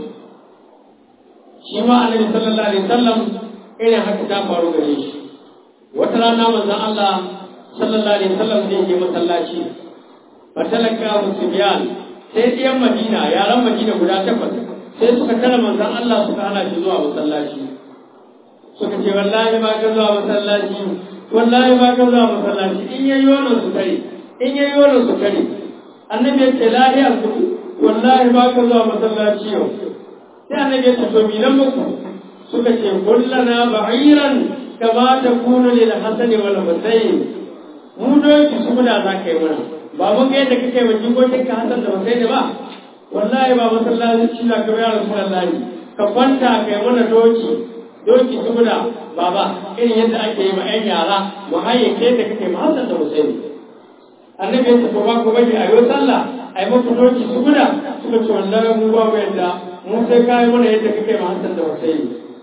B: shi ma annabi sallallahu alaihi wasallam irin haka ta faru gare shi wata rana manzon Allah sallallahu alaihi wasallam zai je masallaci fatalaka musbiyan sai ɗiyan madina yaran madina guda takwas sai suka tara manzon Allah suka hana shi zuwa masallaci suka ce wallahi ba ka zuwa masallaci wallahi ba ka zuwa masallaci in yayi wannan su kare in yayi wannan su kare annabi ya ce lahiya su wallahi ba ka zuwa masallaci yau sai annabi ya ce to mi nan muku suka ce kullana ba'iran kama takunu lil hasani wal husayn mu doki su da za ka yi mana ba mun ga yadda kake wa jikokin ka Hassan da Hussein ba wallahi ba masallaci na ka ya Rasulullahi ka kwanta kai mana doki doki saboda baba irin yadda ake yi ma ƴan yara mu hayyake da kake ma Hassan da Hussein annabi ya ce to ba ku bari a yi sallah a yi muku doki saboda suka ce wallahi mu ba mu yadda mu sai ka yi mana yadda kake ma Hassan da Hussein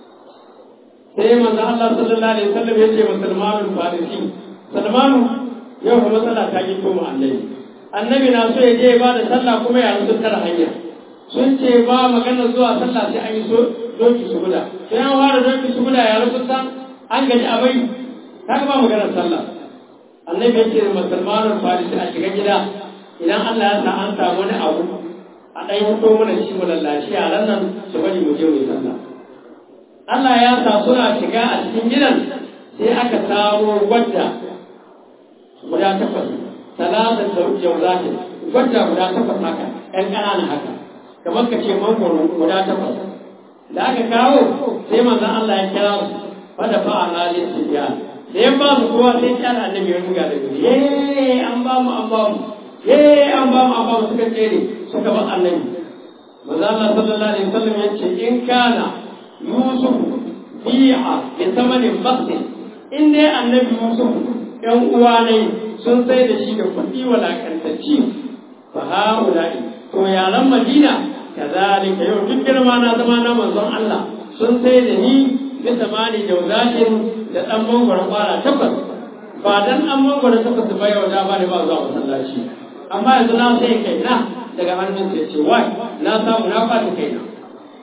B: sai manzo Allah sallallahu alaihi wasallam ya ce musulmanul farisi Salmanu yau kuma matsala ta yi koma annabi annabi na so ya je ba da sallah kuma ya rusu tara hanya sun ce ba magana zuwa sallah sai an yi so doki su guda sai an ware doki su guda ya rusu ta an gaji a bai kaga ba maganar sallah annabi ya ce musulmanin farisi a shiga gida idan Allah ya sa an samu wani abu a ɗan fito mana shi mu lallashi yaran nan su bari mu je mu yi sallah Allah ya sa suna shiga a cikin gidan sai aka samo wadda guda takwas talatin da jauzati gwada guda takwas haka ƴan ƙananan haka kamar ka ce mangoro guda takwas da aka kawo sai manzon Allah ya kira su fada fa ana lisiya da ya ba su kowa sai ya annabi ya ruga da gudu ye an ba mu an ba mu ye an ba mu an ba mu suka tsere suka ba annabi manzon Allah sallallahu alaihi wasallam ya ce in kana yusuf bi'a bi thamanin bakhsin in dai annabi yusuf ‘yan uwa ne sun sai da shi da kuɗi walakantacci fa ha'ula'i to yaran madina kazalika yau duk girma na zama na manzon Allah sun sai da ni bisa mani jauzatin da ɗan mangwara ƙwara takwas ba dan an mangwara takwas ba yau da ba ne ba zuwa masallaci amma yanzu na sai kai na daga hannun sai ce wai na samu na ɓata kai na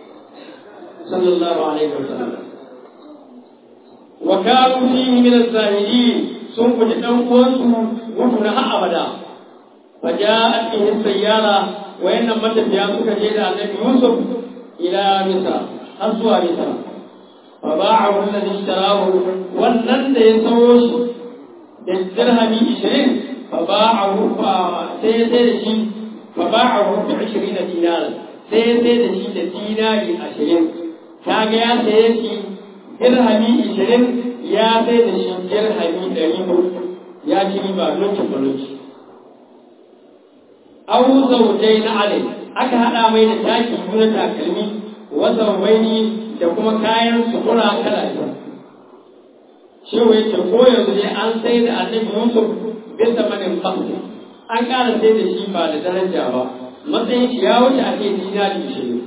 B: sallallahu alaihi wasallam wa kanu fihi min az-zahidin sun guji ɗan uwansu mutu na har abada fa ja'at bihi sayyara wayannan matafiya suka je da annabi Yusuf ila Misra har zuwa Misra fa ba'ahu alladhi ishtarahu wannan da ya sayo shi da dirhami 20 fa ba'ahu fa sai sai da shi fa ba'ahu bi 20 dinar sai sai da shi da dinari 20 kaga ya saye shi dirhami 20 ya sai da shi dirhami ɗari hudu ya ci riba lokacin baloci. Awu zaujai na alai aka haɗa mai da taki na takalmi wasa waini da kuma kayan sutura kala biyu. Shehu ya ce ko yanzu dai an sai da annabi Yusuf bisa manin fasu an ƙara sai da shi ba da daraja ba matsayin shi ya wuce a ce dinari ishirin.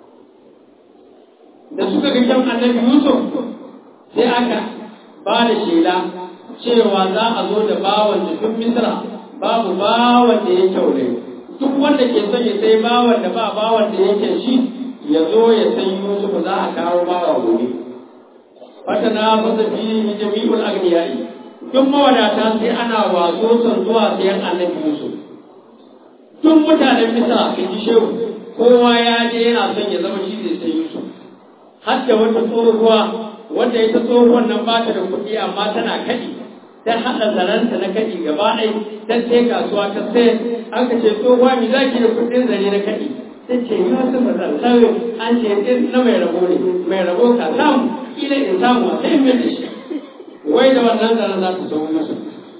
B: Da suka ga kyan annabi Yusuf sai aka ba da shela cewa za a zo da bawan da duk misra babu bawan da ya kyaure duk wanda ke son ya sai bawan da ba bawan da yake shi ya zo ya sai yusuf za a kawo bawa gobe fata na fasa fi jami'ul agniyai duk mawadata sai ana waso son zuwa sayan annabi yusuf duk mutanen misra sun ji shehu kowa ya je yana son ya zama shi zai sai yusuf har da wata tsohuwa wanda ita tsohuwan nan ba ta da kuɗi amma tana kaɗi ta haɗa zaranta na kaɗi gaba ɗai ta ce kasuwa ta sai aka ce tsohuwa mi za ki da kuɗin zare na kaɗi ta ce yi wasu matsalai an ce ɗin na mai rabo ne mai rabo ka samu kila in samu a sai mai da shi wai da wannan zaren za ta zama musu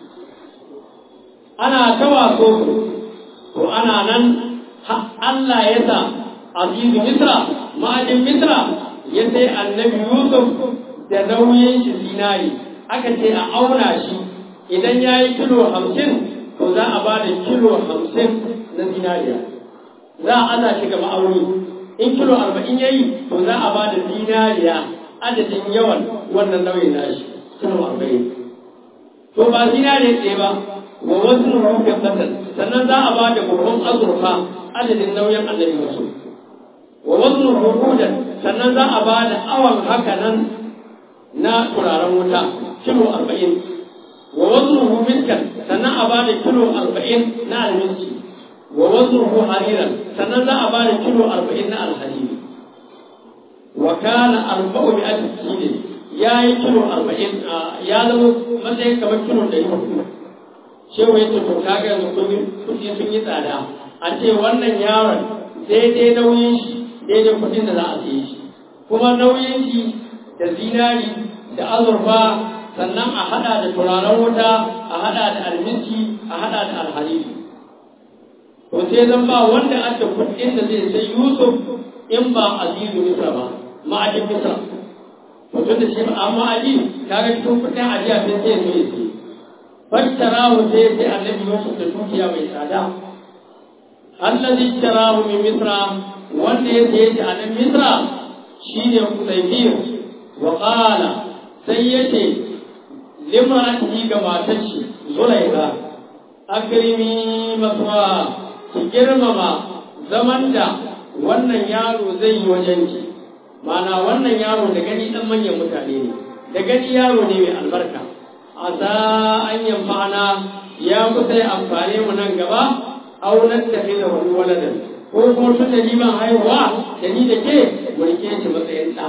B: ana ta waso to ana nan Allah ya sa azizu misra ma'ajin misra ya sai annabi yusuf da nauyin shi zinari aka ce a auna shi idan ya yi kilo hamsin to za a ba da kilo hamsin na zinariya za a aza shi ga ma'auni in kilo arba'in ya yi to za a ba da zinariya adadin yawan wannan nauyin nashi kilo arba'in to ba zinariya ɗaya ba wa wasu rufin ƙasar sannan za a ba da buhun azurfa adadin nauyin annabi wasu wa wasu rukudan sannan za a ba da awan haka nan na turaren wuta kilo arba'in wa wasu miskan sannan a ba da kilo arba'in na alminci wa wasu hariran sannan za a ba da kilo arba'in na alhariri wa kana arba'u bi alfi ya yi kilo arba'in ya zama matsayin kamar kilo ɗari hudu shewa ya ce to kaga yanzu kuɗi sun yi tsada a ce wannan yaron daidai nauyin shi daidai kuɗin da za a siye shi kuma nauyin shi da zinari da azurfa sannan a hada da turaren wuta a hada da almiski a hada da alhariri to sai zan ba wanda aka kuɗin da zai sai yusuf in ba azizu misra ba ma'ajin misra to tun da shi ba amma aji kaga cikin kuɗin ajiya sai sai zo ya sai fattarahu sai sai annabi yusuf da dukiya mai tsada allazi tarahu min misra wanda ya saye shi a nan misra shine kusaifir wa qala sai yace limratihi ga matar shi zulaika akrimi maswa ki girmama zaman da wannan yaro zai yi wajen ki mana wannan yaro da gani dan manyan mutane ne da gani yaro ne mai albarka asa an yamfana ya kusa ya amfane mu nan gaba auren tafi da wani waladan ko kuma tun da ni ban haihuwa da ni da ke mulke shi matsayin ɗa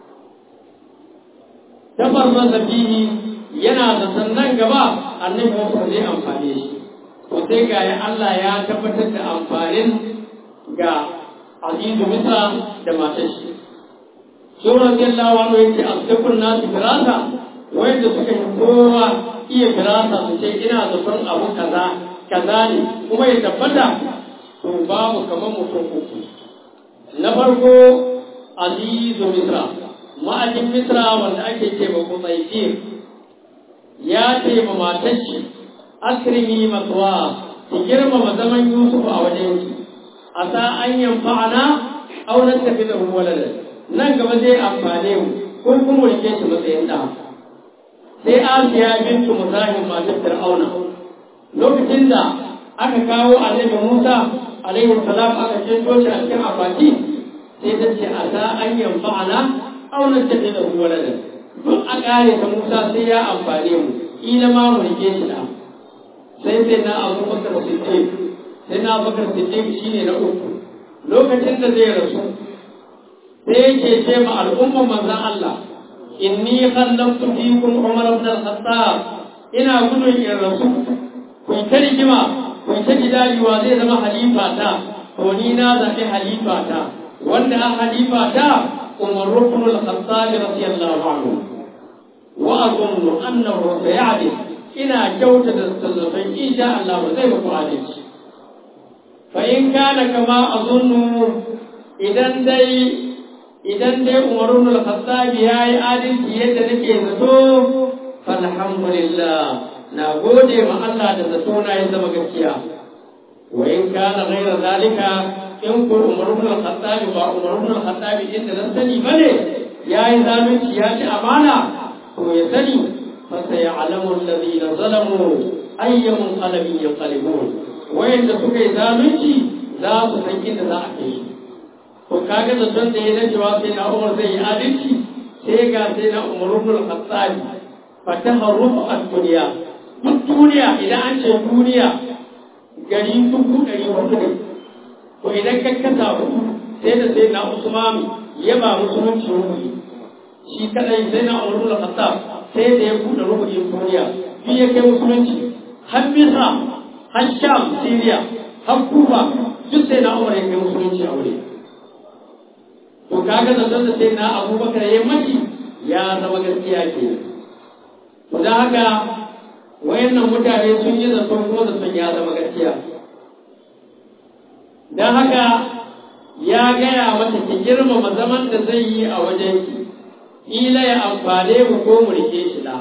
B: tabar masa fihi yana da sannan gaba annabi Musa zai amfane shi to sai ga ya Allah ya tabbatar da amfanin ga Azizu Misra da matar shi Sura Allahu anhu yace asdaqun nas firasa wanda suka yi kowa iya firasa su ce ina zaton abu kaza kaza ne kuma ya tabbata to babu kamar mutum uku na farko Azizu Misra ma'ajin Misra wanda ake ce ba Qutaifir ya ce ma matar shi akrimi matwa ki girmama zaman Yusuf a wajen ki asa an yanfa'ana aw nattakhidhu waladan nan gaba zai amfane mu ko kuma rike shi matsayin da sai Asiya bintu Musahim matar Fir'auna lokacin da aka kawo Annabi Musa alaihi salam aka ce shi a cikin akwati sai ta ce asa an yanfa'ana aw nattakhidhu waladan duk a kare ta Musa sai ya amfane mu ila ma mu rike shi da sai sai na Abu Bakar Siddiq sai na Abu Bakar Siddiq shine na uku lokacin da zai rasu sai yake ce ma al'umma manzon Allah inni khallaqtu fikum Umar ibn al-Khattab ina gudun in rasu ku ta rigima ku ta jidaliwa zai zama halifa ta to ni na zaɓi halifa ta wanda a halifa ta Umar ibn al-Khattab radiyallahu anhu وأظن أنه سيعدل إلى جودة التصرفين إن شاء الله زي ما قال فإن كان كما أظن إذا دي إذا دي عمر بن الخطاب يا عادل يد نكي زتو فالحمد لله نقول ما الله تزتونا إذا ما وإن كان غير ذلك إن كل عمر بن الخطاب وعمر بن الخطاب إن نسني بني يا إذا من يا أمانة to ya sani fasa ya alamun lalina zalamu ayyamun alamin ya kalibun wayanda suka yi zalunci za su san inda za a kai su to kaga da son da ya na cewa sai na umar zai yi adalci sai ga sai na umar ibn al-khattab fataha rufu ad-dunya duk duniya idan an ce duniya gari dubu ɗari hudu ne to idan ka kasa hudu sai da sai na usman ya ba musulunci rubuci shi kadai sai na umar da khattab sai da ya buɗe rubutun duniya bi ya kai musulunci har misra har sham syria har kufa duk sai na umar ya kai musulunci a wuri to kaga zaton da sai na abubakar ya mashi ya zama gaskiya ke to da haka wayannan mutane sun yi zaton kuma zaton ya zama gaskiya don haka ya gaya mata ki girmama zaman da zai yi a wajen ki ila ya amfane mu ko mu rike shi da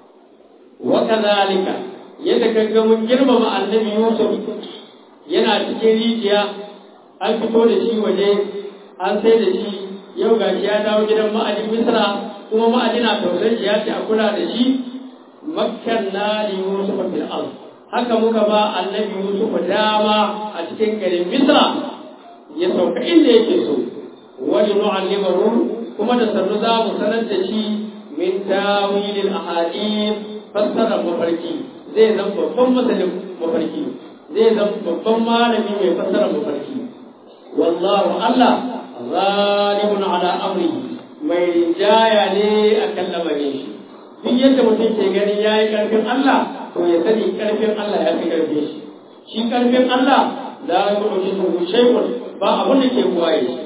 B: wa kadhalika yadda kaga mun girmama annabi Yusuf yana cikin rijiya an fito da shi waje an sai da shi yau gashi ya dawo gidan ma'ajin Misra kuma ma'ajin na tausayin shi ya ce a kula da shi makkanna li Yusuf fil ard haka muka ba annabi Yusuf dama a cikin garin Misra ya sauka inda yake so wani nu'allimahu kuma da sannu za mu sanar da shi min tawilil ahadith fassarar mafarki zai zama babban masalin mafarki zai zama babban malami mai fassarar mafarki wallahu Allah zalimun ala amri mai rinjaya ne akan lamarin shi duk yadda mutum ke gani yayi karfin Allah to ya sani karfin Allah ya fi karfin shi shi karfin Allah la yu'jizu shay'un ba abin da ke kuwaye shi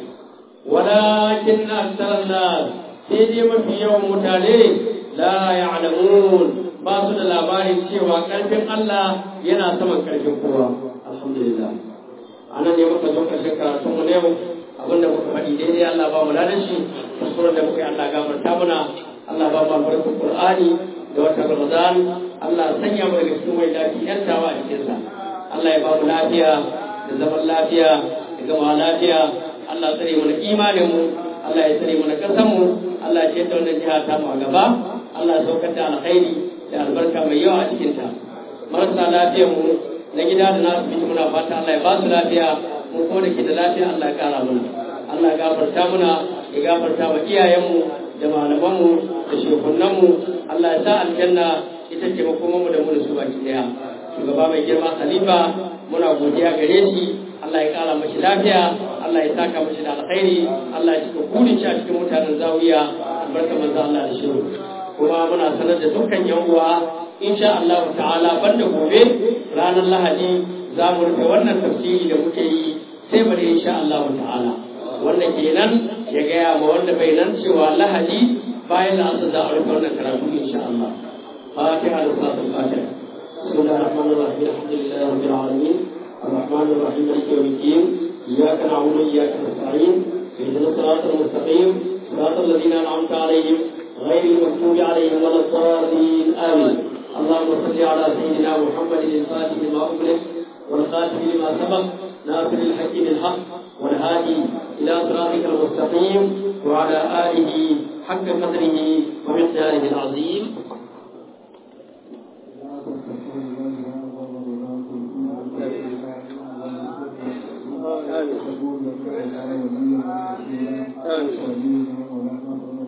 B: walakin aksaran nas sai dai mafi yawan mutane la ya'lamun ba su da labarin cewa karfin Allah yana saman karfin kowa alhamdulillah anan ne muka zo karshen karatun mu ne abinda muka faɗi daidai Allah ba mu ladan shi kuskuren da muka yi Allah gafarta muna Allah ba mu albarkar Qur'ani da wata Ramadan Allah sanya mu daga cikin mai lafiya yantawa a cikin sa Allah ya ba mu lafiya da zaman lafiya da gama lafiya Allah tsare mu da imanin mu Allah ya tsare mu da kasan mu Allah ya ce ta wannan jiha ta mu a gaba Allah ya saukar da alkhairi da albarka mai yawa a cikin ta marasa lafiyar mu na gida da na asibiti muna fata Allah ya ba su lafiya mu kuma da ke da lafiya Allah ya kara muna Allah ya gafarta muna ya gafarta wa iyayenmu da malamanmu da shekunanmu Allah ya sa aljanna ita ce makomanmu da mu da su baki daya shugaba mai girma khalifa muna godiya gare shi Allah ya kara mashi lafiya Allah ya saka mashi da alkhairi Allah ya cika burin shi a cikin mutanen zawiya albarka manzo Allah da shiru kuma muna sanar da dukkan yan uwa insha Allah ta'ala banda gobe ranar Lahadi za mu rufe wannan tafsiri da muke yi sai bari insha Allah ta'ala wanda kenan ya gaya ma wanda bai nan cewa Lahadi bayan da asa za a rufe wannan karatu insha Allah Fatiha da salatul Fatiha بسم الله الرحمن الرحيم الحمد لله رب العالمين الرحمن الرحيم مالك يوم الدين اياك نعبد واياك نستعين اهدنا الصراط المستقيم صراط الذين انعمت عليهم غير المغضوب عليهم ولا الضالين امين اللهم صل على سيدنا محمد الفاتح لما اغلق والخاتم لما سبق ناصر الحق بالحق والهادي الى صراطك المستقيم وعلى اله حق قدره ومقداره العظيم
C: آمين